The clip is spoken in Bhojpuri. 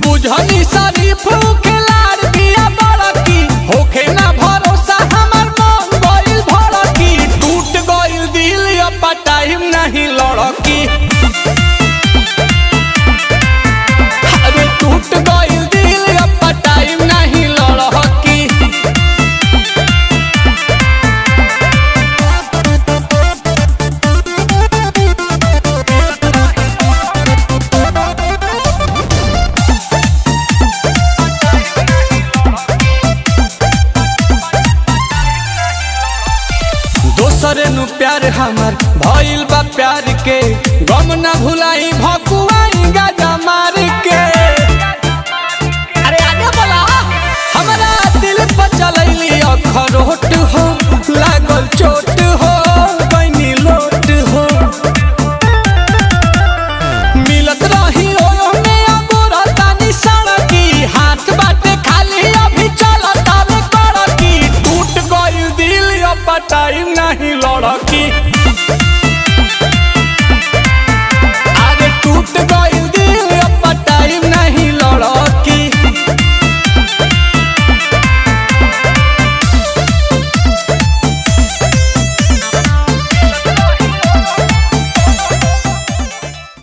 बुझनी शरीफ के लाड़ बिया बड़की होखे ना भरोसा हमर मन गइल भड़की टूट गइल दिल अब टाइम नहीं लड़की अरे टूट गइल दिल अब टाइम नहीं लड़की दोसरे नु प्यार हमर भइल बा प्यार के गम ना भुलाई भ